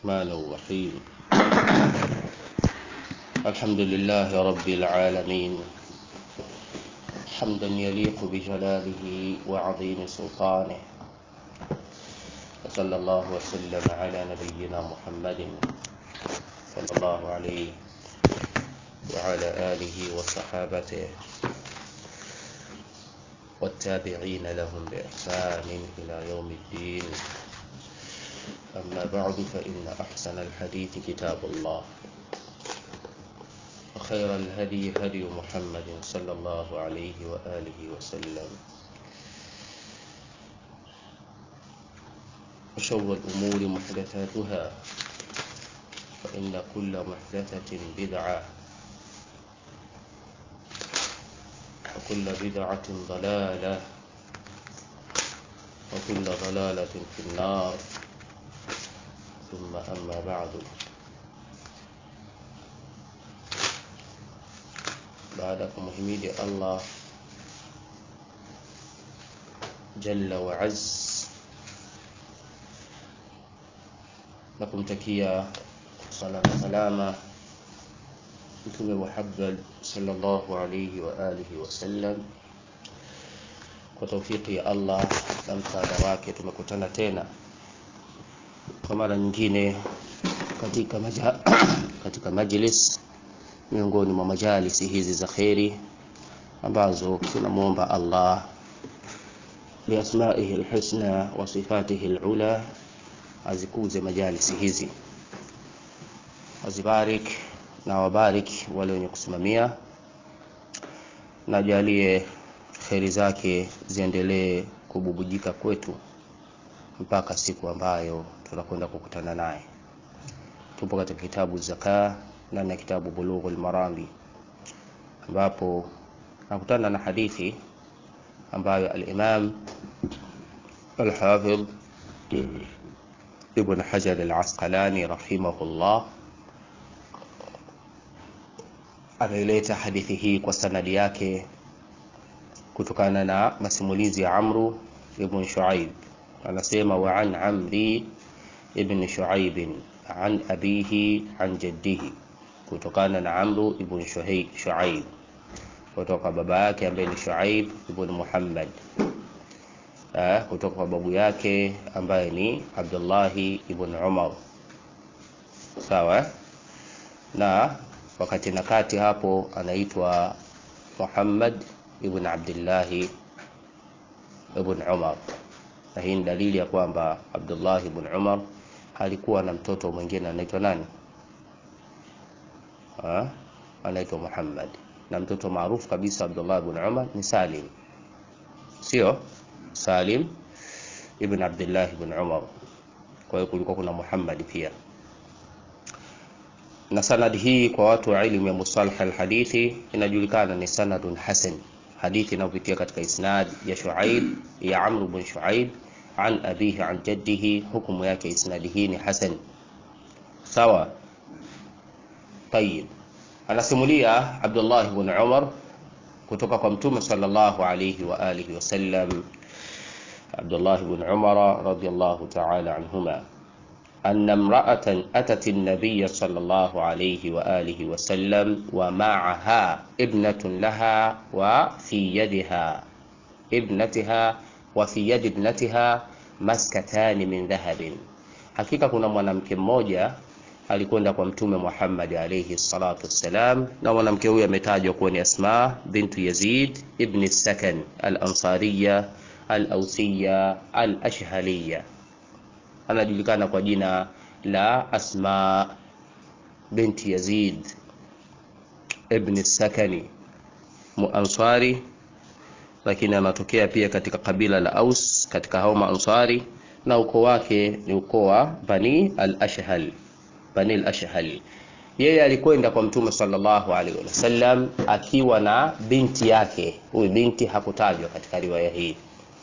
الرحمن الرحيم الحمد لله رب العالمين حمدا يليق بجلاله وعظيم سلطانه وصلى الله وسلم على نبينا محمد صلى الله عليه وعلى آله وصحابته والتابعين لهم بإحسان إلى يوم الدين أما بعد فإن أحسن الحديث كتاب الله وخير الهدي هدي محمد صلى الله عليه وآله وسلم وشر الأمور محدثاتها فإن كل محدثة بدعة وكل بدعة ضلالة وكل ضلالة في النار ثم أما بعد baada ya kumhimidi Allah jalla wa azz na kumtakia sala na salama mtume Muhammad sallallahu alayhi wa alihi wasallam kwa taufiki ya Allah na msaada wake tumekutana tena kwa mara nyingine katika maja, katika majlis miongoni mwa majalisi hizi za kheri ambazo tunamwomba Allah biasmaihi alhusna wa sifatihi alula azikuze majalisi hizi azibarik na wabarik wale wenye kusimamia na jalie kheri zake ziendelee kububujika kwetu mpaka siku ambayo tunakwenda kukutana naye tupo katika kitabu zaka ndani ya kitabu Bulughul Marami ambapo nakutana na hadithi ambayo al-Imam al-Hafidh Ibn Hajar al-Asqalani rahimahullah anaileta hadithi hii kwa sanadi yake kutokana na masimulizi ya Amru ibn Shuaib anasema wa an Amri ibn Shuaib an abihi an jaddihi kutokana na Amru ibn Shuaib kutoka baba yake ambaye ni Shuaib ibn Muhammad uh, kutoka kwa babu yake ambaye ni Abdullahi ibn Umar sawa na wakati na kati hapo anaitwa Muhammad ibn Abdullahi ibn Umar na hii ni dalili ya kwamba Abdullah ibn Umar alikuwa na mtoto mwingine anaitwa nani ha? anaitwa Muhammad na mtoto maarufu kabisa Abdullah ibn Umar ni Salim sio Salim ibn Abdullah ibn Umar kwa hiyo kulikuwa kuna Muhammad pia na sanad hii kwa watu wa ilmu ya musalah alhadithi inajulikana ni sanadun hasan hadithi inayopitia katika isnad ya Shuaib ya Amr ibn Shuaib an abihi an jaddihi hukumu yake isnadi hii ni hasan sawa tayib anasimulia Abdullah ibn Umar kutoka kwa mtume sallallahu alayhi wa alihi wasallam Abdullah ibn Umar radiyallahu ta'ala anhuma أن امرأة أتت النبي صلى الله عليه وآله وسلم ومعها ابنة لها وفي يدها ابنتها وفي يد ابنتها maskatani min dhahabin. Hakika kuna mwanamke mmoja alikwenda kwa Mtume Muhammad alayhi salatu wassalam, na mwanamke huyo ametajwa kuwa ni Asma bintu Yazid ibn Sakan al-Ansariya al-Awsiya al-Ashhaliya, anajulikana kwa jina la Asma binti Yazid ibn Sakani Muansari lakini anatokea pia katika kabila la Aus katika hao Maansari na ukoo wake ni ukoo wa Bani al-Ashhal Bani al-Ashhal yeye alikwenda kwa Mtume sallallahu alaihi wasallam akiwa na binti yake huyu binti hakutajwa katika riwaya hii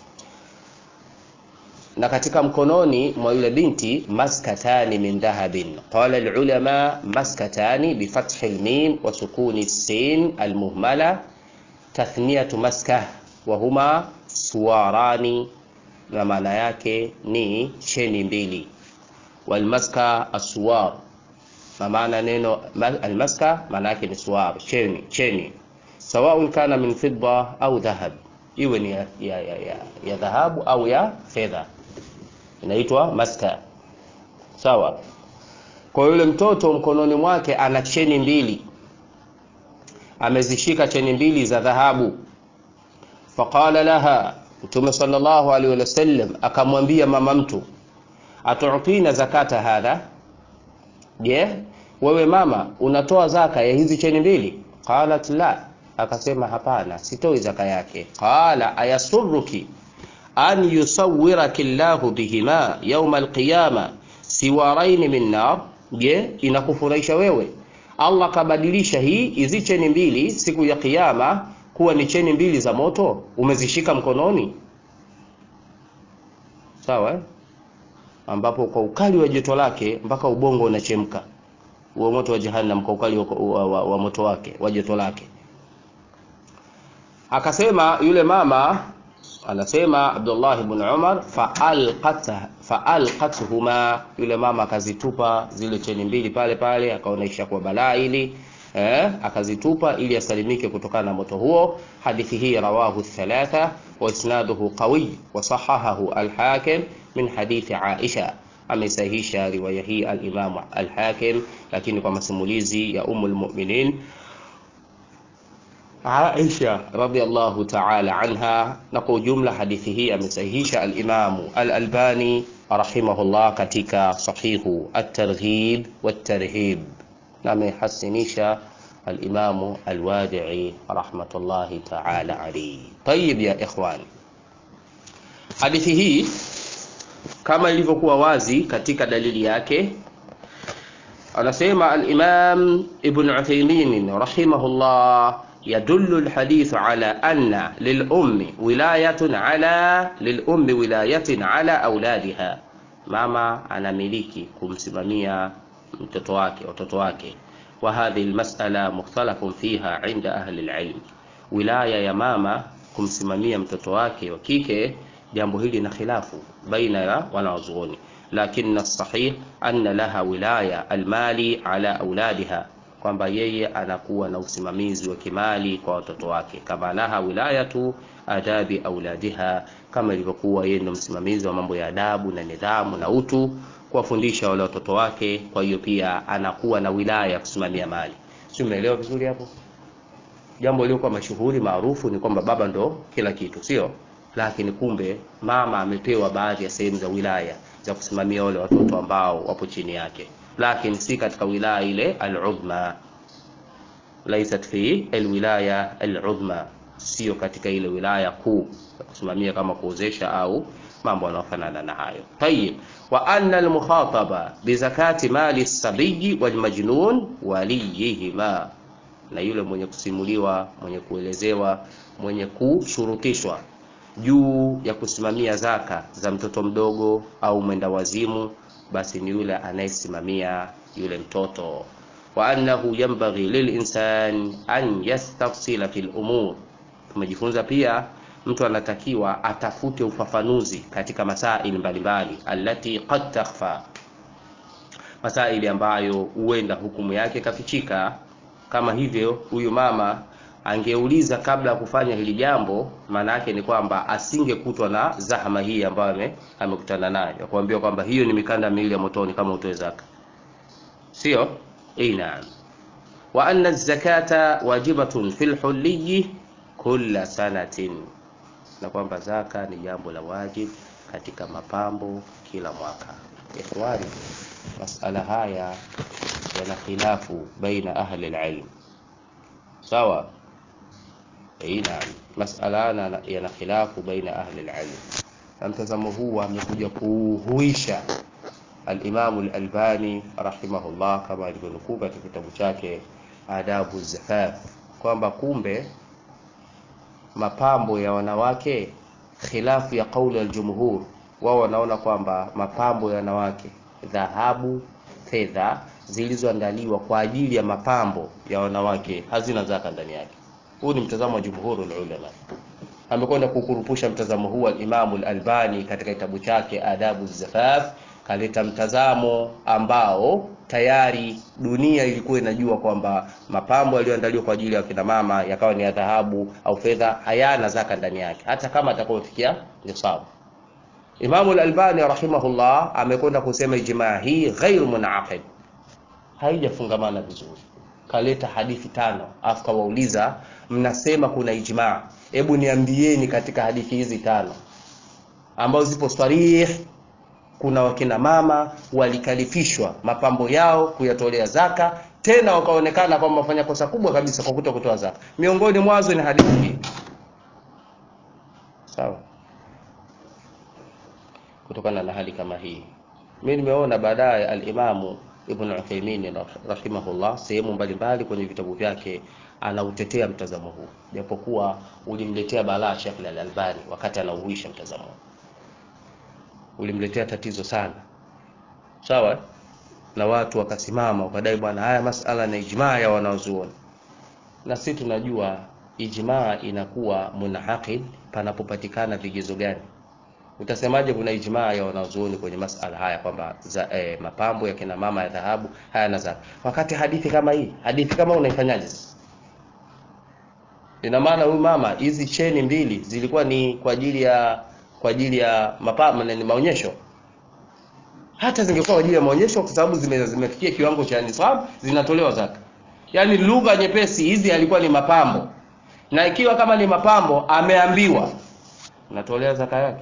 na katika mkononi mwa yule binti maskatani min dhahabin qala alulama maskatani bifathi almim wa sukuni sin almuhmala tathniyatu maskah wa huma suwarani na maana yake ni cheni mbili walmaska aswar na maana neno almaska maana yake ni suwar cheni cheni sawaun kana min fidda au dhahab iwe ni ya, ya, ya, ya, ya dhahabu au ya fedha inaitwa maska sawa kwa yule mtoto mkononi mwake ana cheni mbili amezishika cheni mbili za dhahabu faqala laha mtume sallallahu alaihi wasallam akamwambia mama mtu atutina zakata hadha je yeah. wewe mama unatoa zaka ya hizi cheni mbili qalat la akasema hapana sitoi zaka yake qala ayasurruki an yusawwiraki llahu bihima yauma alqiyama siwaraini min nar je inakufurahisha wewe allah kabadilisha hii hizi cheni mbili siku ya kiyama kuwa ni cheni mbili za moto umezishika mkononi sawa eh? ambapo kwa ukali wa joto lake mpaka ubongo unachemka huo moto wa jahannam kwa ukali wa, wa, wa, wa moto wake wa joto lake akasema yule mama anasema Abdullah ibn Umar faalqathuma yule mama akazitupa zile cheni mbili pale pale akaona ishakuwa balaa ili eh, akazitupa ili asalimike kutokana na moto huo hadithi hii rawahu thalatha wa isnaduhu qawi wa sahahahu al-hakim min hadithi Aisha amesahihisha riwaya hii al-Imam al-Hakim lakini kwa masimulizi ya Ummul Mu'minin Aisha radhiallahu ta'ala anha na kwa ujumla hadithi hii amesahihisha al-Imam al-Albani rahimahullah katika sahihu at-Targhib wat-Tarhib na amehasinisha al-Imam al-Wadi'i rahmatullahi ta'ala alayhi. Tayyib ya ikhwan. Hadithi hii kama ilivyokuwa wazi katika dalili yake anasema al-Imam Ibn Uthaymeen rahimahullah يدل الحديث على أن للأم ولاية على للأم ولاية على أولادها mama anamiliki kumsimamia mtoto wake watoto wake wa hadhihi almas'ala mukhtalafun fiha inda ahli alilm wilaya ya mama kumsimamia mtoto wake wa kike jambo hili na khilafu baina ya wanawazuoni lakini sahih anna laha wilaya almali ala auladiha kwamba yeye anakuwa na usimamizi wa kimali kwa watoto wake kama laha wilayatu adabi auladiha kama ilivyokuwa yeye ndo msimamizi wa mambo ya adabu na nidhamu na utu kuwafundisha wale watoto wake kwa hiyo pia anakuwa na wilaya ya kusimamia mali si umeelewa vizuri hapo jambo liliokuwa mashuhuri maarufu ni kwamba baba ndo kila kitu sio lakini kumbe mama amepewa baadhi ya sehemu za wilaya za kusimamia wale watoto ambao wapo chini yake lakini si katika wilaya ile al-udhma laysat fi alwilaya al-udhma sio katika ile wilaya kuu ya kusimamia kama kuozesha au mambo yanayofanana na hayo tayib wa anna al-mukhataba bi zakati mali as-sabiyi wal majnun waliyihima na yule mwenye kusimuliwa mwenye kuelezewa mwenye kushurutishwa juu ya kusimamia zaka za mtoto mdogo au mwenda wazimu basi ni yule anayesimamia yule mtoto wa annahu yanbaghi lilinsan an yastafsila fil umur tumejifunza pia mtu anatakiwa atafute ufafanuzi katika masaili mbalimbali allati qad takhfa masaili ambayo huenda hukumu yake kafichika kama hivyo huyu mama angeuliza kabla ya kufanya hili jambo maana yake ni kwamba asingekutwa na zahama hii ambayo amekutana nayo ya kuambia kwamba hiyo ni mikanda miwili ya motoni kama utoe zaka sio naam wa anna zakata wajibatun fil hulli kulla sanatin na kwamba zaka ni jambo la wajib katika mapambo kila mwaka ikhwani masala haya yana khilafu baina ahli alilm sawa naam masala yana khilafu baina ahli alilm na mtazamo huu amekuja kuhuisha al-Imam al-Albani rahimahullah kama alivyonukuu katika kitabu chake Adabu Zafaf kwamba kumbe mapambo ya wanawake khilafu ya kauli al-jumhur wao wanaona kwamba mapambo ya wanawake dhahabu fedha zilizoandaliwa kwa ajili ya mapambo ya wanawake hazina zaka ndani yake huu ni mtazamo wa jumhuru ulama amekwenda kukurupusha mtazamo huu al-Imam al-Albani katika kitabu chake Adabu Zafaf kaleta mtazamo ambao tayari dunia ilikuwa inajua kwamba mapambo yaliyoandaliwa kwa ajili ya kina mama yakawa ni ya dhahabu au fedha hayana zaka ndani yake hata kama atakayofikia nisabu Imamu al-Albani rahimahullah amekwenda kusema ijmaa hii ghairu munaqid haijafungamana vizuri kaleta hadithi tano afu kawauliza mnasema kuna ijmaa hebu niambieni katika hadithi hizi tano ambazo zipo sarih kuna wakina mama walikalifishwa mapambo yao kuyatolea zaka tena wakaonekana kwamba wafanya kosa kubwa kabisa kwa kuto kutoa zaka miongoni mwazo ni hadithi hii sawa kutokana na hali kama hii mimi nimeona baadaye al-Imamu Ibn Uthaymeen rahimahullah sehemu mbalimbali kwenye vitabu vyake anautetea mtazamo huu japokuwa ulimletea balaa Sheikh Al-Albani wakati anauhuisha mtazamo huu ulimletea tatizo sana sawa na watu wakasimama wakadai bwana haya masala na ijmaa ya wanaozuoni na sisi tunajua ijmaa inakuwa munaqid panapopatikana vigezo gani utasemaje kuna ijmaa ya wanazuoni kwenye masala haya kwamba eh, mapambo ya kina mama ya dhahabu haya na zaka wakati hadithi kama hii hadithi kama unaifanyaje sasa ina maana huyu mama hizi cheni mbili zilikuwa ni kwa ajili ya kwa ajili ya mapambo na maonyesho hata zingekuwa kwa ajili ya maonyesho kwa sababu zime, zimefikia kiwango cha nisab zinatolewa zaka yaani lugha nyepesi hizi alikuwa ni mapambo na ikiwa kama ni mapambo ameambiwa natolea zaka yake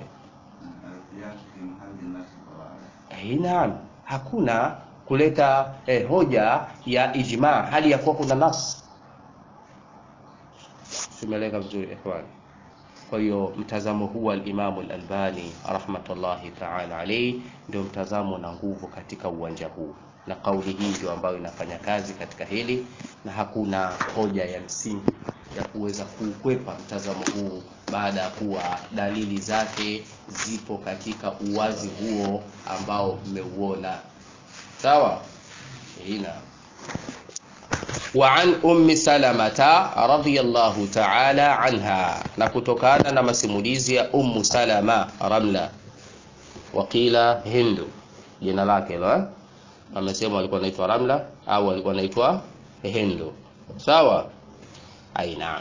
Eh, naam, hakuna kuleta eh, hoja ya ijma hali ya kuwa kuna nas. Simeleka vizuri ikhwani. Kwa hiyo mtazamo huu al-Imam al-Albani rahmatullahi ta'ala alayhi ndio mtazamo na nguvu katika uwanja huu, na kauli hii ndio ambayo inafanya kazi katika hili, na hakuna hoja ya msingi ya kuweza kuukwepa mtazamo huu baada ya kuwa dalili zake zipo katika uwazi huo ambao mmeuona. Sawa? Ina وعن أم سلمة رضي الله تعالى عنها نكتكانا نمسموليزي أم سلمة رملة وقيل هند jina lake hilo amesema alikuwa anaitwa Ramla au alikuwa anaitwa Hindu sawa ai naam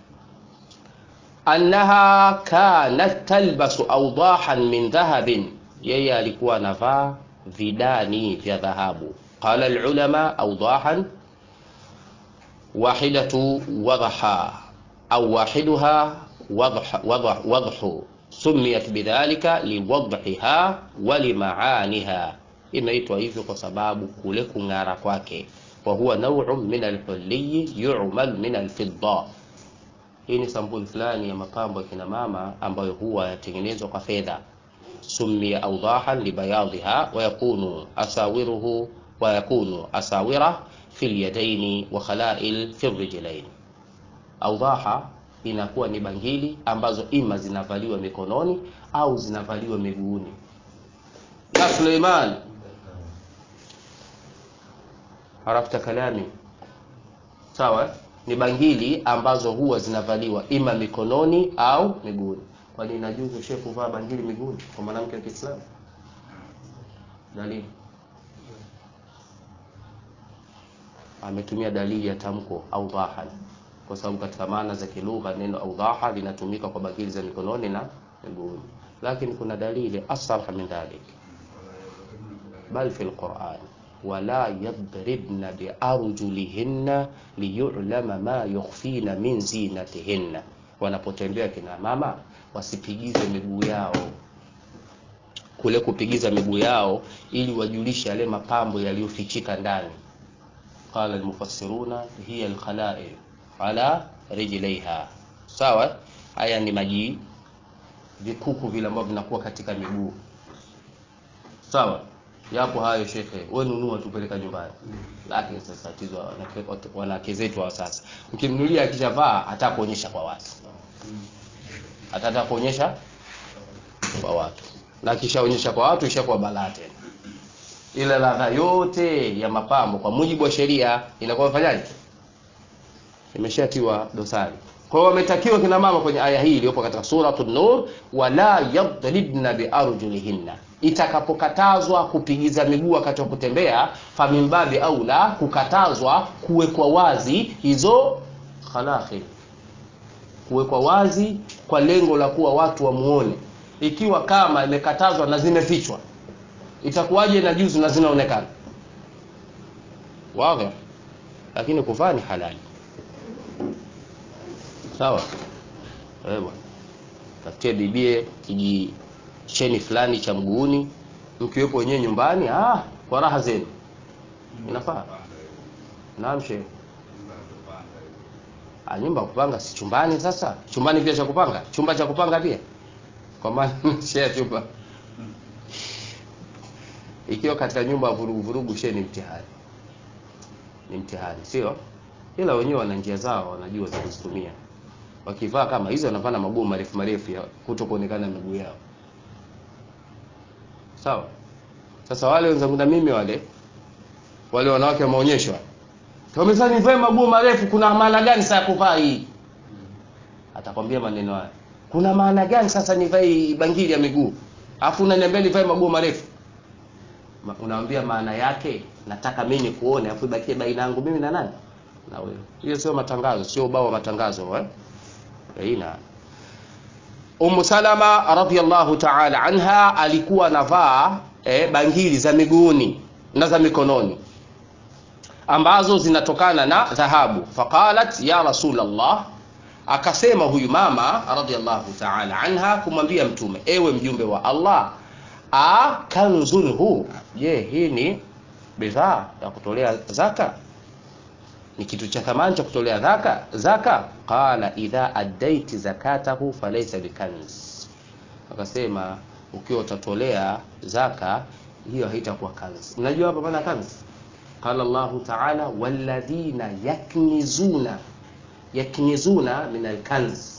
annaha kanat talbasu awdahan min dhahabin yeye alikuwa anavaa vidani vya dhahabu qala alulama awdahan wahidatu wadha au wahiduha wadhu sumiyat bidhalika liwadhiha wa limaaniha imeitwa hivyo kwa sababu kule kung'ara kwake wa huwa naw'un min alhulli yu'mal min alfidda hii ni sampuli fulani ya mapambo ya kina mama ambayo huwa yatengenezwa kwa fedha summiya awdahan libayadhiha wa yakunu asawiruhu wa yakunu asawira fi lyadaini wa khalail fi rijlain awdaha inakuwa ni bangili ambazo ima zinavaliwa mikononi au zinavaliwa miguuni ya Suleiman harafta kalami sawa ni bangili ambazo huwa zinavaliwa ima mikononi au miguuni kwani inajuzu shehe kuvaa bangili miguuni kwa mwanamke wa Kiislamu dalili ametumia dalili ya tamko au dhahan kwa sababu katika maana za kilugha neno awdaha linatumika kwa bangili za mikononi na miguuni lakini kuna dalili asarha min dhalik bal fi alquran wala yadribna biarjulihinna liyulama ma yukhfina min zinatihinna wanapotembea kina mama wasipigize miguu yao kule kupigiza miguu yao ili wajulishe yale mapambo yaliyofichika ndani qala almufassiruna hiya alkhala'il ala rijlaiha sawa haya ni maji vikuku vile ambavyo vinakuwa katika miguu sawa yapo hayo shekhe wewe nunua tupeleka nyumbani lakini sasa tatizo wanawake zetu wa sasa mkimnulia akishavaa hata kuonyesha kwa watu hata kuonyesha kwa watu na kishaonyesha kwa watu ishakuwa balaa tena ile ladha yote ya mapambo kwa mujibu wa sheria inakuwa fanyaje imeshatiwa dosari kwa hiyo wametakiwa kina mama kwenye aya hii iliyopo katika suratul nur wala yadribna biarjulihinna itakapokatazwa kupigiza miguu wakati wa kutembea famimbabi au la kukatazwa kuwekwa wazi hizo khalakhil kuwekwa wazi kwa lengo la kuwa watu wamuone ikiwa kama imekatazwa na zimefichwa itakuwaje na juzu na zinaonekana wazi lakini kuvaa ni halali sawa eh bwana tafutie bibie kijicheni fulani cha mguuni mkiwepo wenyewe nyumbani ah kwa raha zenu inafaa naam shehe Ah, nyumba ya kupanga si chumbani sasa chumbani pia cha kupanga chumba cha kupanga pia kwa maana share chumba ikiwa katika nyumba ya vurugu vurugu share ni mtihani ni mtihani sio ila wenyewe wana njia zao wanajua za kuzitumia wakivaa kama hizo wanavaa na magumu marefu marefu ya kuto kuonekana miguu yao sawa sasa wale wenzangu na mimi wale wale wanawake wa maonyesho wamesema nivae magumu marefu kuna maana gani sasa kuvaa hii atakwambia maneno haya kuna maana gani sasa nivae bangili ya miguu alafu unaniambia nivae magumu marefu Ma- unamwambia maana yake nataka mimi nikuone afu ibakie baina yangu mimi na nani na wewe hiyo sio matangazo sio ubao wa matangazo eh baina Ummu Salama radhiallahu ta'ala anha alikuwa anavaa eh, bangili za miguuni na za mikononi ambazo zinatokana na dhahabu faqalat ya rasulallah akasema huyu mama radhiallahu ta'ala anha kumwambia mtume ewe mjumbe wa Allah a kanzun hu je hii ni bidhaa ya kutolea zaka ni kitu cha thamani cha kutolea zaka zaka qala idha addaiti zakatahu falaysa bikanz akasema ukiwa utatolea zaka hiyo haitakuwa kanz unajua hapa maana kanz qala Allah ta'ala walladhina yaknizuna yaknizuna min alkanz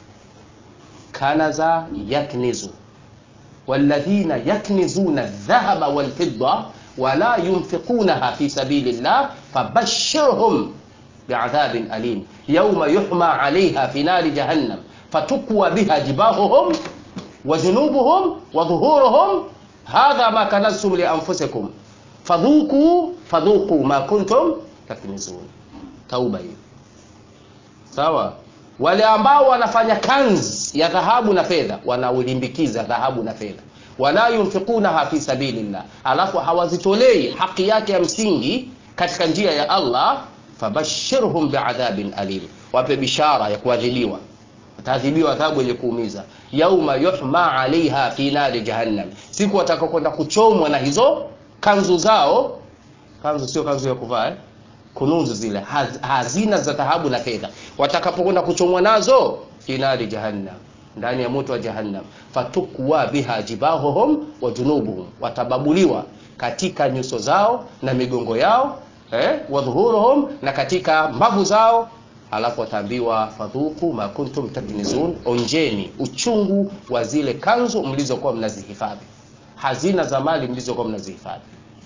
kanaza yaknizu والذين يكنزون الذهب والفضة ولا ينفقونها في سبيل الله فبشرهم بعذاب أليم يوم يحمى عليها في نار جهنم فتكوى بها جباههم وجنوبهم وظهورهم هذا ما كنزتم لأنفسكم فذوقوا فذوقوا ما كنتم تكنزون توبة hiyo sawa wale ambao wanafanya kanz ya dhahabu na fedha wanaulimbikiza dhahabu na fedha wala yunfiqunaha fi sabilillah alafu hawazitolei haki yake ya msingi katika njia ya Allah fabashirhum biadhabin alim wape bishara ya kuadhibiwa wataadhibiwa adhabu yenye kuumiza yauma yuhma alaiha fi nari jahannam siku watakakwenda kuchomwa na hizo kanzu zao kanzu sio kanzu ya kuvaa eh? kunuzu zile haz, hazina za dhahabu na fedha watakapokwenda kuchomwa nazo fi nari jahannam ndani ya moto wa jahannam fatukwa biha jibahuhum wa junubuhum watababuliwa katika nyuso zao na migongo yao eh, wa dhuhuruhum na katika mbavu zao alafu wataambiwa fadhuku ma kuntum taknizun onjeni uchungu wa zile kanzu mlizokuwa mnazihifadhi hazina za mali mlizokuwa mnazihifadhi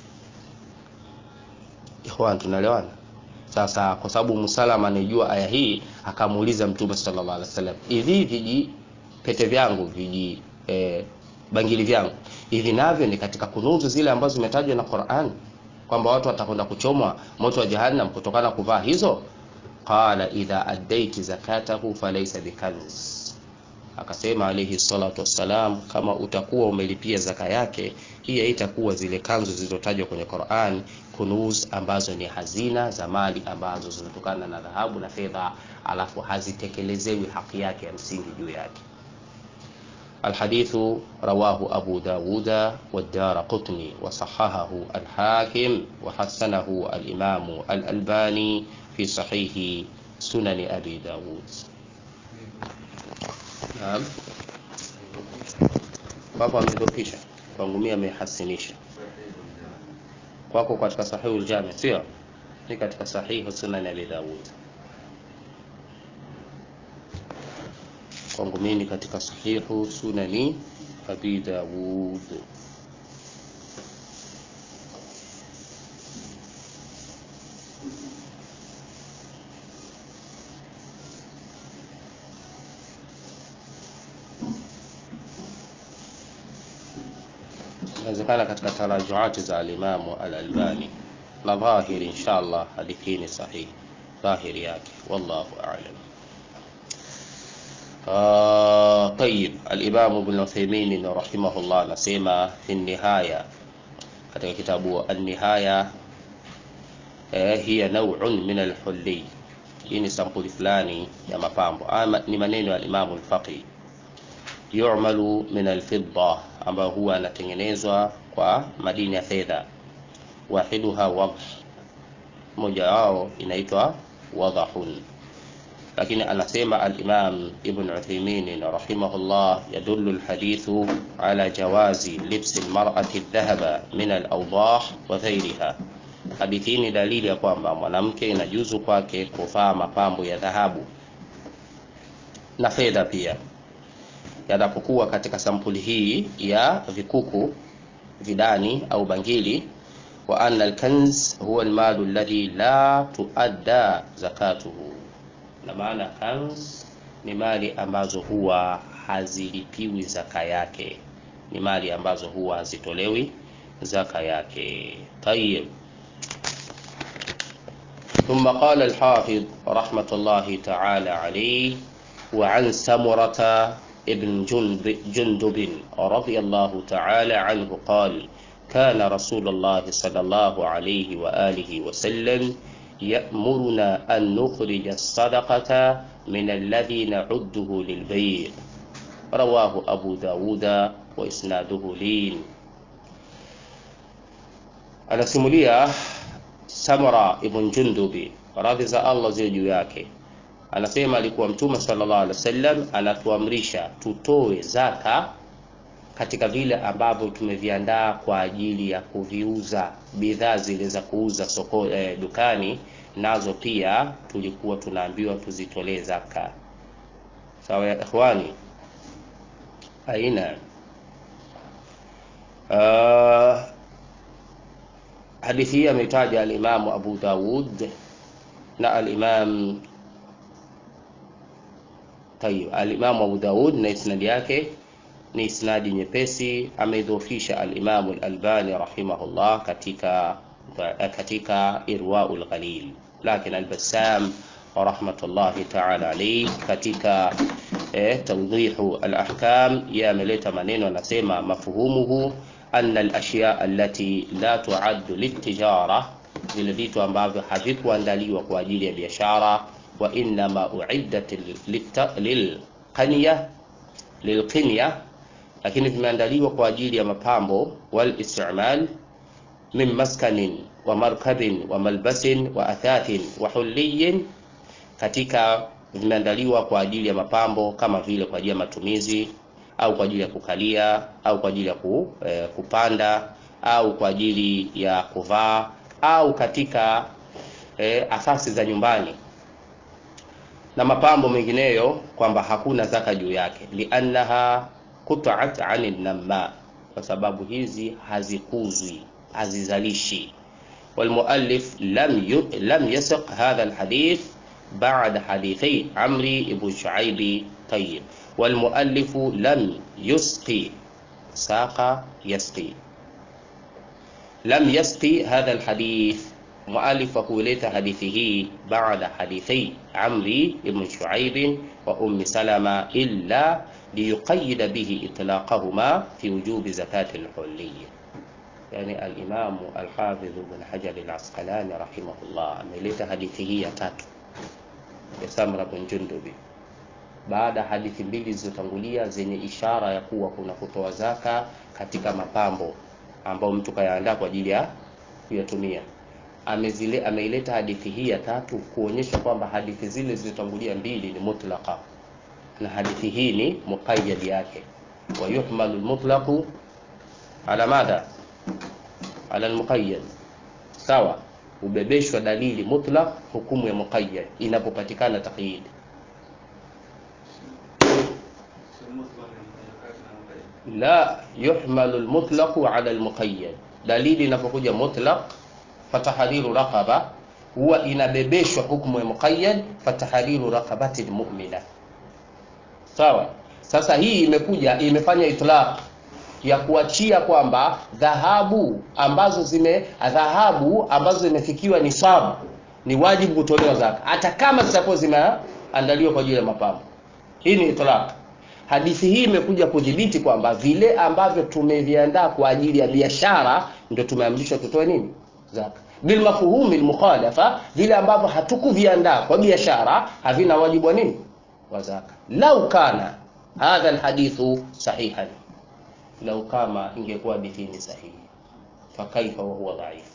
ikhwan tunaelewana sasa kwa sababu musalama anijua aya hii akamuuliza mtume sallallahu alaihi wasallam hivi viji pete vyangu viji eh, bangili vyangu hivi navyo ni katika kunuzu zile ambazo zimetajwa na Qur'an kwamba watu watakwenda kuchomwa moto wa jahannam kutokana kuvaa hizo qala idha addaiti zakatahu falaysa bikanz akasema alayhi salatu wassalam kama utakuwa umelipia zaka yake hii haitakuwa zile kanzu zilizotajwa kwenye Qur'an kunuz ambazo ni hazina za mali ambazo zinatokana na dhahabu na fedha alafu hazitekelezewi haki yake ya msingi juu yake الحديث رواه أبو داود والدار قطني وصححه الحاكم وحسنه الإمام الألباني في صحيح سنن أبي داود Naam. Kwako amedhofisha, kwangu mimi amehasinisha. Kwako katika sahihu al-Jami, sio? Ni katika sahihu Sunan Abi Dawud. Kwangu mimi katika sahihu Sunani Abi Dawud. inawezekana katika tarajuati za alimamu al-Albani na dhahiri inshallah hadithi ni sahihi dhahiri yake wallahu a'lam آه طيب الإمام ابن عثيمين رحمه الله نسيما في النهاية katika kitabu an-nihaya eh, hiya naw'un min al-hulli hii ni sampuli fulani ya mapambo ama ni maneno ya Imam al-Faqih yu'malu min al-fidda ambayo huwa anatengenezwa kwa madini ya fedha wahiduha wadh moja wao inaitwa wadhahun lakini anasema al-Imam Ibn Uthaymeen rahimahullah yadullu al-hadithu ala jawazi libsi al-mar'ati adh-dhahaba min al-awdah wa ghayriha hadithi ni dalili ya kwamba mwanamke inajuzu kwake kuvaa mapambo ya dhahabu na fedha pia yanapokuwa katika sampuli hii ya vikuku vidani au bangili wa anna al-kanz huwa al-malu alladhi la tuadda zakatuhu na maana kanz ni mali ambazo huwa hazilipiwi zaka yake ni mali ambazo huwa hazitolewi zaka yake tayib ثم قال الحافظ رحمة الله تعالى عليه وعن سمرة ابن جندب, جندب رضي الله تعالى عنه قال كان رسول الله صلى الله عليه وآله وسلم يأمرنا أن نخرج الصدقة من الذي نعده للبيع رواه أبو داود وإسناده لين anasimulia Samra ibn Jundubi radhi za Allah ziwe juu yake anasema alikuwa mtume sallallahu alaihi wasallam anatuamrisha tutoe zaka katika vile ambavyo tumeviandaa kwa ajili ya kuviuza bidhaa zile za kuuza soko eh, dukani nazo pia tulikuwa tunaambiwa tuzitolee zaka sawa ya ikhwani aina uh, hadithi hii ametaja alimamu Abu Dawud na alimam tayib alimamu Abu Dawud na isnadi yake ni isnadi nyepesi ameidhofisha alimamu al-Albani rahimahullah katika katika irwaul ghalil lakini al-Bassam rahmatullahi ta'ala alayhi katika eh, tawdihu al-ahkam yameleta maneno anasema mafhumuhu anna al-ashya allati la tu'addu lit-tijara vile vitu ambavyo havikuandaliwa kwa ajili ya biashara wa innama uiddat lilqaniya lilqinya lakini vimeandaliwa kwa ajili ya mapambo wal istimal min maskanin wa markabin wa malbasin wa athathin wa hulliyin katika vimeandaliwa kwa ajili ya mapambo kama vile kwa ajili ya matumizi au kwa ajili ya kukalia au kwa ajili ya ku, eh, kupanda au kwa ajili ya kuvaa au katika eh, asasi za nyumbani na mapambo mengineyo kwamba hakuna zaka juu yake liannaha qut'at 'anil namma kwa sababu hizi hazikuzwi hazizalishi والمؤلف لم ي... لم يسق هذا الحديث بعد حديثي عمري بن شعيب طيب والمؤلف لم يسقي ساق يسقي لم يسقي هذا الحديث مؤلف كوليت حديثه بعد حديثي عمري بن شعيب وأم سلمة إلا ليقيد به إطلاقهما في وجوب زكاة الحلية يعني الإمام الحافظ بن حجر العسقلاني رحمه الله ameleta hadithi hii ya tatu ya Samra bin Jundubi baada ya hadithi mbili zilizotangulia zenye ishara ya kuwa kuna kutoa zaka katika mapambo ambao mtu kayaandaa kwa ajili ya kuyatumia amezile ameileta hadithi hii ya tatu kuonyesha kwamba hadithi zile zilizotangulia mbili ni mutlaqa na hadithi hii ni muqayyad yake wa yuhmalu almutlaqu ala madha ala almuqayyad sawa ubebeshwa dalili mutlaq hukumu ya muqayyad inapopatikana taqyid la yuhmalu almutlaqu ala almuqayyad dalili inapokuja mutlaq fatahriru raqaba huwa inabebeshwa hukumu ya muqayyad fatahriru raqabati almu'mina sawa sasa hii imekuja imefanya itlaq ya kuachia kwamba dhahabu ambazo zime dhahabu ambazo zimefikiwa nisabu ni wajibu kutolewa zaka hata kama zitakuwa zimeandaliwa kwa ajili ya mapambo hii ni itlaq hadithi hii imekuja kudhibiti kwamba vile ambavyo tumeviandaa kwa ajili ya biashara ndio tumeamrishwa tutoe nini zaka bilmafhumi lmukhalafa vile ambavyo hatukuviandaa kwa biashara havina wajibu wa nini wa zaka lau kana hadha alhadithu sahihan lau kama ingekuwa hadithi ni sahihi fakaifa wahuwa dhaif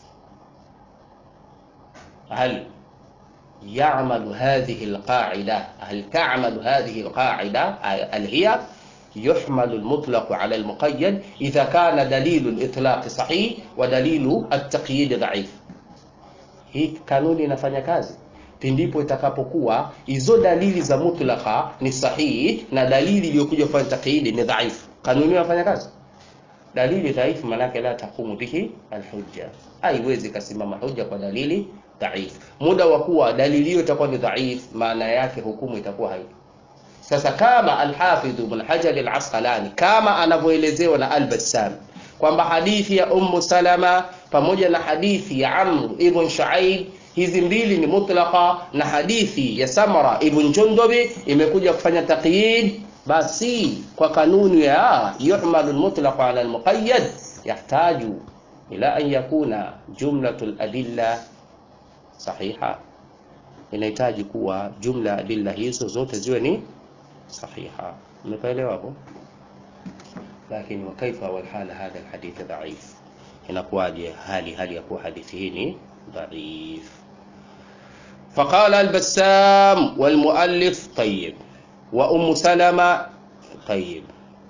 hal يعمل هذه القاعدة هل تعمل هذه القاعدة هل هي يحمل المطلق على المقيد إذا كان دليل الإطلاق صحيح ودليل التقييد ضعيف hii kanuni inafanya kazi pindipo itakapokuwa hizo dalili za mutlaka ni sahihi na dalili iliyokuja kufanya takyidi ni dhaifu kanuni inafanya kazi dalili dhaifu maanake la taqumu bihi alhujja haiwezi kasimama hujja kwa dalili dhaif muda wa kuwa dalili hiyo itakuwa ni dhaif maana yake hukumu itakuwa haipo sasa kama alhafidh ibn hajar al-asqalani kama anavyoelezewa na al-bassam kwamba hadithi ya ummu salama pamoja na hadithi ya amr ibn shuaib hizi mbili ni mutlaqa na hadithi ya samara ibn jundubi imekuja kufanya taqyid basi kwa kanuni ya yuhmalu al-mutlaq ala al-muqayyad yahtaju ila an yakuna jumlatu al-adilla sahiha inahitaji kuwa jumla adilla hizo zote ziwe ni sahiha umepaelewa hapo lakini wakaifa walhala hadha alhadith dhaif inakuwaje hali hali ya kuwa hadithi hii ni dhaif فقال البسام والمؤلف طيب وأم سلمة طيب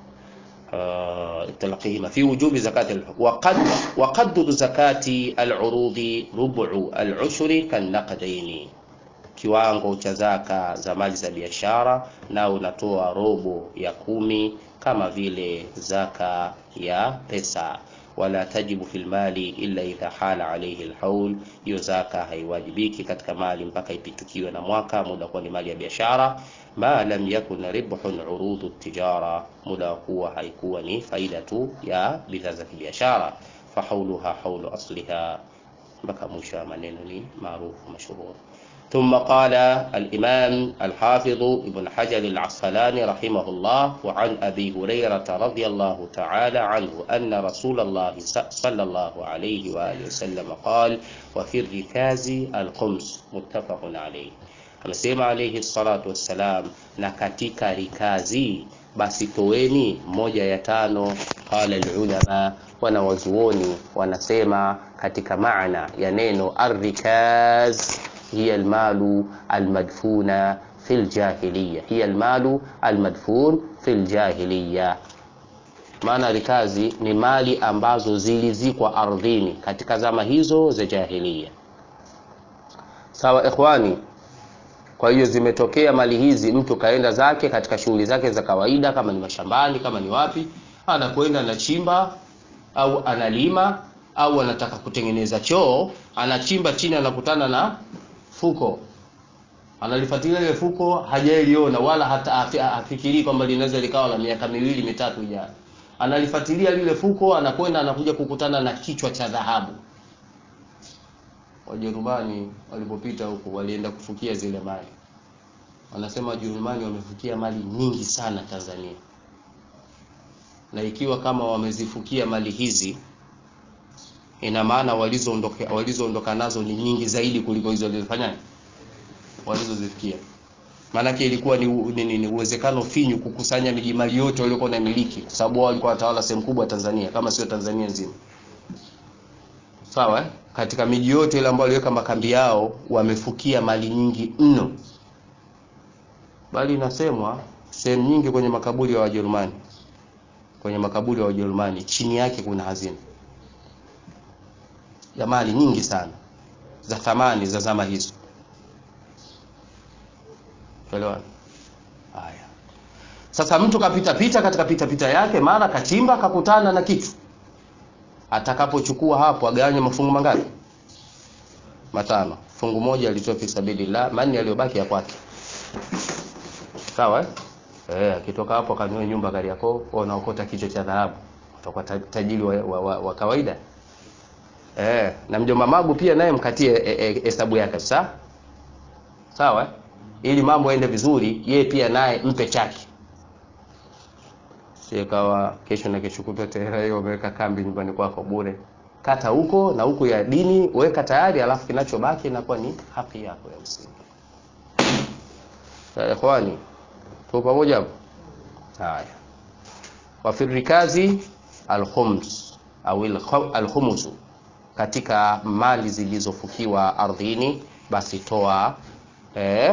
تلقيهما في وجوب زكاة الحكم وقد وقدر زكاة العروض ربع العشر كالنقدين kiwango cha zaka za mali za biashara na unatoa robo ya kumi kama vile zaka ya pesa wala tajibu fil mali illa idha hala alayhi alhaul hiyo zaka haiwajibiki katika mali mpaka ipitukiwe na mwaka muda kuwa ni mali ya biashara ma lam yakun ribhun urudu tijara muda kuwa haikuwa ni faida tu ya bidhaa za kibiashara fahauluha haulu asliha mpaka mwisho wa maneno ni maarufu mashhur ثم قال الإمام الحافظ ابن حجر العسقلاني رحمه الله وعن أبي هريرة رضي الله تعالى عنه أن رسول الله صلى الله عليه وآله وسلم قال وفي الركاز الخمس متفق عليه amesema alayhi salatu wassalam na katika rikazi basi toweni moja ya tano qala alulama wanawazuoni wanasema katika maana ya neno arrikaz hiya almalu almadfuna fi ljahiliya hiya almalu almadfun fi ljahiliya maana rikazi ni mali ambazo zilizikwa ardhini katika zama hizo za jahiliya sawa ikhwani kwa hiyo zimetokea mali hizi mtu kaenda zake katika shughuli zake za kawaida kama ni mashambani kama ni wapi anakwenda anachimba au analima au anataka kutengeneza choo anachimba chini anakutana na fuko analifuatilia ile fuko hajailiona wala hata afikirii kwamba linaweza likawa la miaka miwili mitatu ijayo analifuatilia lile fuko anakwenda anakuja kukutana na kichwa cha dhahabu Wajerumani walipopita huku walienda kufukia zile mali. Wanasema Wajerumani wamefukia mali nyingi sana Tanzania, na ikiwa kama wamezifukia mali hizi, ina maana walizoondoka walizoondoka nazo ni nyingi zaidi kuliko hizo walizofanya walizozifikia. Maanake ilikuwa ni, ni, ni, ni uwezekano finyu kukusanya miji mali yote waliokuwa na miliki, kwa sababu wao walikuwa watawala sehemu kubwa ya Tanzania, kama sio Tanzania nzima. Sawa eh? katika miji yote ile ambayo waliweka makambi yao wamefukia mali nyingi mno, bali inasemwa sehemu nyingi kwenye makaburi ya Wajerumani, kwenye makaburi ya Wajerumani chini yake kuna hazina ya mali nyingi sana za thamani za zama hizo. Elewana? Haya, sasa mtu kapita pita katika pita pita yake, mara kachimba kakutana na kitu atakapochukua hapo agawanye mafungu mangapi? Matano. Fungu moja alitoa fi sabilillah, mani aliyobaki ya kwake. Sawa eh? Eh, akitoka hapo akanyoe nyumba Kariakoo, wanaokota kichwa cha dhahabu. utakuwa ta- tajiri wa, wa, wa, wa kawaida eh, na mjomba magu pia naye mkatie hesabu e, e, yake kabisa sawa eh? ili mambo yaende vizuri yeye pia naye mpe chake sikawa kesho na kesho kutwa tena hiyo umeweka kambi nyumbani kwako bure kata huko na huko ya dini weka tayari alafu kinachobaki inakuwa ni haki yako ya msingi ya ikhwani tuko pamoja hapo haya wa fi rikazi alkhums au alkhu- alkhumusu katika mali zilizofukiwa ardhini basi toa eh,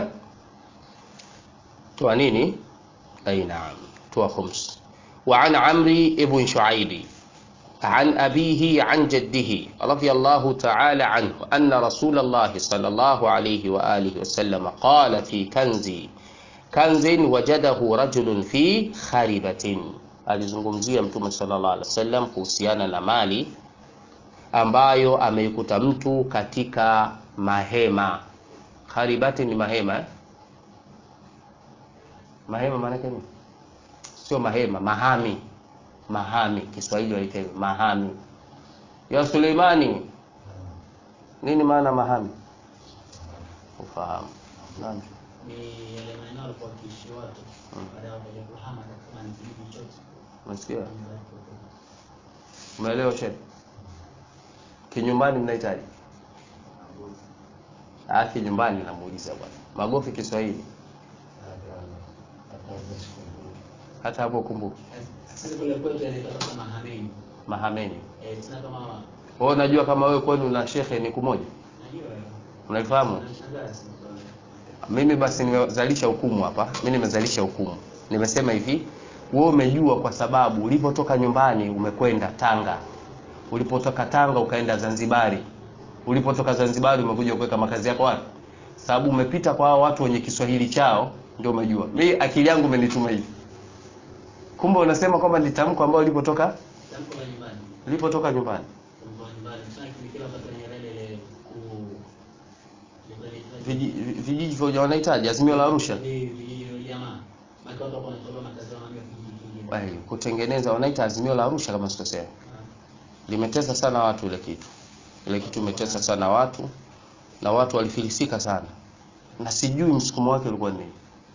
toa nini ay naam toa khums wa an amri ibn shuaibi عن أبيه عن جده رضي الله تعالى عنه أن رسول الله صلى الله عليه وآله وسلم قال في كنز كنز وجده رجل في خربة alizungumzia mtume sallallahu alaihi wasallam kuhusiana na mali ambayo ameikuta mtu katika mahema kharibati ni mahema eh? mahema maana yake nini sio mahema mahami mahami kiswahili waita hivyo mahami ya suleimani nini maana mahami ufahamu Naam. ni yale maeneo alikuwa wakiishi watu baada ya wakaja kuhama katika ni kijiji chote umesikia umeelewa shehe kinyumbani mnahitaji ah kinyumbani namuuliza bwana magofi kiswahili hata hapo kumbuka sasa kule kwetu yanaitwa kama mahameni mahameni eh tuna kama wewe unajua kama wewe kwenu na shekhe ni kumoja najua unaifahamu nashangaa sana mimi basi nimezalisha hukumu hapa mi nimezalisha hukumu nimesema hivi wewe umejua kwa sababu ulipotoka nyumbani umekwenda tanga ulipotoka tanga ukaenda zanzibari ulipotoka zanzibari umekuja kuweka makazi yako wapi sababu umepita kwa hao watu wenye kiswahili chao ndio umejua mi akili yangu imenituma hivi kumbe unasema kwamba ni tamko ambalo ulipotoka tamko la nyumbani ulipotoka nyumbani tamko la nyumbani sana kile wakati wa Nyerere ile ku Viji- vijiji vya wanahitaji azimio la arusha ni vijiji vya jamaa maki watu wako wanatolewa makazi yao na kijiji kingine Wahi, kutengeneza wanaita azimio la arusha kama sikosea limetesa sana watu ile kitu ile kitu imetesa sana watu na watu walifilisika sana na sijui msukumo wake ulikuwa ni nini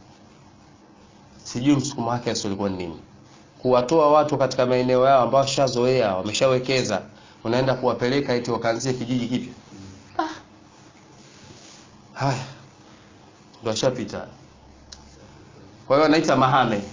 sijui msukumo wake hasa ulikuwa ni nini kuwatoa watu katika maeneo yao ambao washazoea wameshawekeza unaenda kuwapeleka eti wakaanzie kijiji kipya ah. haya ndo ashapita kwa hiyo anaita mahame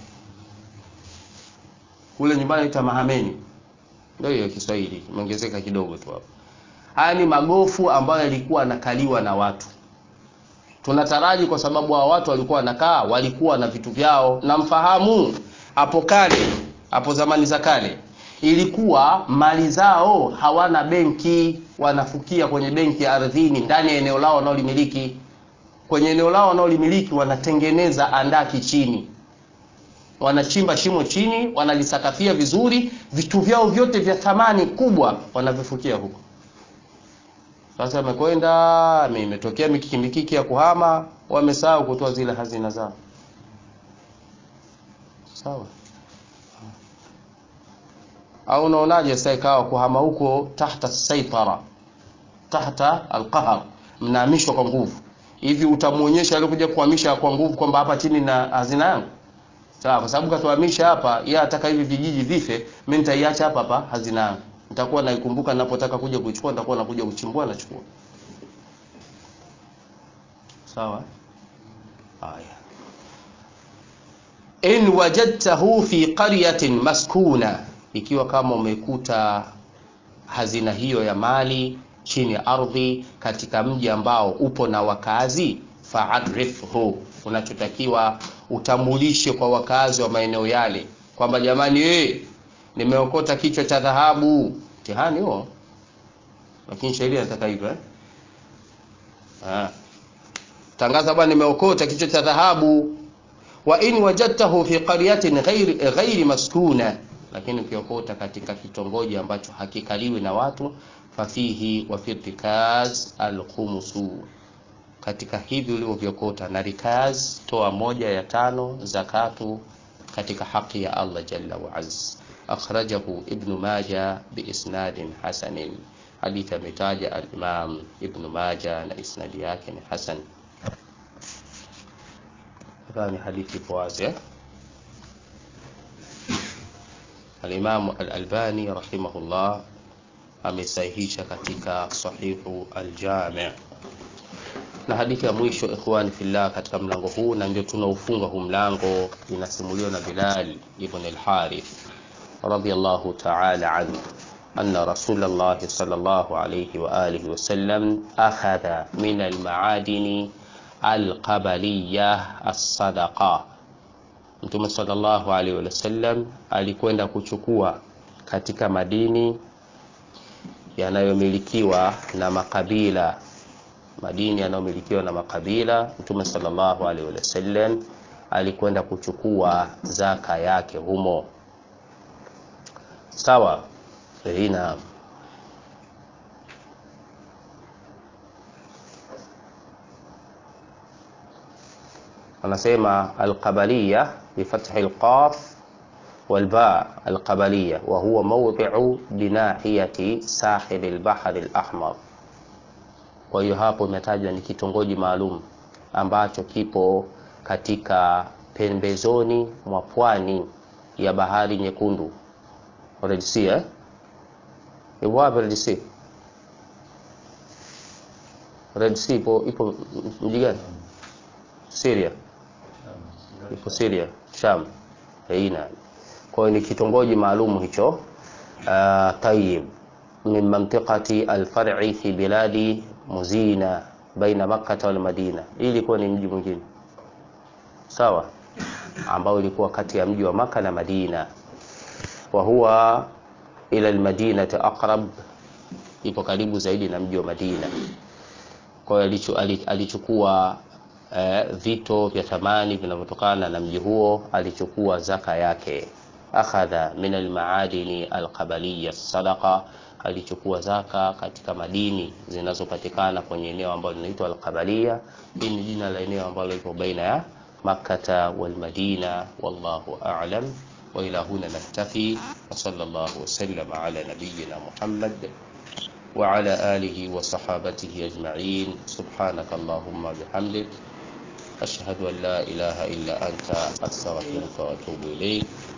kule nyumbani anaita mahameni ndio hiyo Kiswahili imeongezeka kidogo tu hapo. Haya ni magofu ambayo yalikuwa yanakaliwa na watu. Tunataraji kwa sababu hao watu walikuwa wanakaa, walikuwa na vitu vyao, na mfahamu hapo kale, hapo zamani za kale ilikuwa mali zao hawana benki, wanafukia kwenye benki ya ardhini ndani ya eneo lao wanaolimiliki. Kwenye eneo lao wanaolimiliki wanatengeneza andaki chini, wanachimba shimo chini, wanalisakafia vizuri, vitu vyao vyote vya thamani kubwa wanavifukia huko. Sasa amekwenda imetokea mikiki mikiki ya kuhama, wamesahau kutoa zile hazina zao. Sawa. Au unaonaje sasa ikawa kuhama huko tahta saitara, tahta alqahar, mnahamishwa kwa nguvu hivi, utamuonyesha alikuja kuhamisha kwa nguvu kwamba hapa chini na hazina yangu Sawa, kwa sababu katuhamisha hapa, yeye ataka hivi vijiji vife, mimi nitaiacha hapa hapa hazina yangu. Nitakuwa naikumbuka ninapotaka kuja kuichukua, nitakuwa nakuja kuchimbua nachukua. Sawa? Haya. In wajadtahu fi qaryatin maskuna, ikiwa kama umekuta hazina hiyo ya mali chini ya ardhi katika mji ambao upo na wakazi, fa'arifhu, unachotakiwa utambulishe kwa wakazi wa maeneo yale kwamba jamani, eh, nimeokota kichwa cha dhahabu. Mtihani huo, lakini sheria inataka hivyo eh? Ah. Tangaza bwana, nimeokota kichwa cha dhahabu. Wa in wajadtahu fi qaryatin ghairi ghairi maskuna, lakini ukiokota katika kitongoji ambacho hakikaliwi na watu, fafihi wa fi rikaz alkhumusu katika hivi ulivyovyokota na rikaz, toa moja ya tano zakatu katika haki ya Allah jalla wa azz. akhrajahu Ibn Majah biisnadin hasanin, hadithi ametaja al-Imam Ibn Majah na isnadi yake ni hasan. Nadhani hadithi ipo wazi eh? Al-Imam Al-Albani rahimahullah amesahihisha katika sahihu al-Jami' na hadithi ya mwisho ikhwani fillah katika mlango huu na ndio tunaufunga huu mlango inasimuliwa na Bilal ibn al-Harith radiyallahu ta'ala anhu anna Rasulullah sallallahu alayhi wa alihi wasallam akhadha min al-ma'adini al-qabaliyah as-sadaqa Mtume sallallahu alaihi wasallam alikwenda kuchukua katika madini yanayomilikiwa na makabila madini yanayomilikiwa na makabila. Mtume sallallahu alaihi wasallam alikwenda kuchukua zaka yake humo. Sawa, ina anasema alqabaliya bifathi alqaf والباء القبلية وهو موضع بناحية ساحل البحر الأحمر kwa hiyo hapo imetajwa ni kitongoji maalum ambacho kipo katika pembezoni mwa pwani ya bahari nyekundu Red Sea eh? Ipo wapi Red Sea? Red Sea ipo ipo mji gani? Syria. Ipo Syria, Sham. Haina. Kwa hiyo ni kitongoji maalum hicho. Uh, tayib min mantiqati al-far'i fi biladi Muzina baina Makkah wal Madina. Hii ilikuwa ni mji mwingine. Sawa? Ambao ilikuwa kati ya mji wa Maka na Madina. Wa huwa ila al-Madinati aqrab, ipo karibu zaidi na mji wa Madina. Kwa hiyo alichukua eh, vito vya thamani vinavyotokana na mji huo, alichukua zaka yake. Akhadha min al-maadini al-qabaliyya sadaqa alichukua zaka katika madini zinazopatikana kwenye eneo ambalo linaitwa Al-Qabalia. Hii ni jina la eneo ambalo liko baina ya Makkata wal Madina, wallahu a'lam. Wa ila huna naktafi, wa sallallahu wasallam ala nabiyyina Muhammad wa ala alihi wa sahabatihi ajma'in. Subhanaka Allahumma bihamdik ashhadu an la ilaha illa anta astaghfiruka wa atubu ilayk.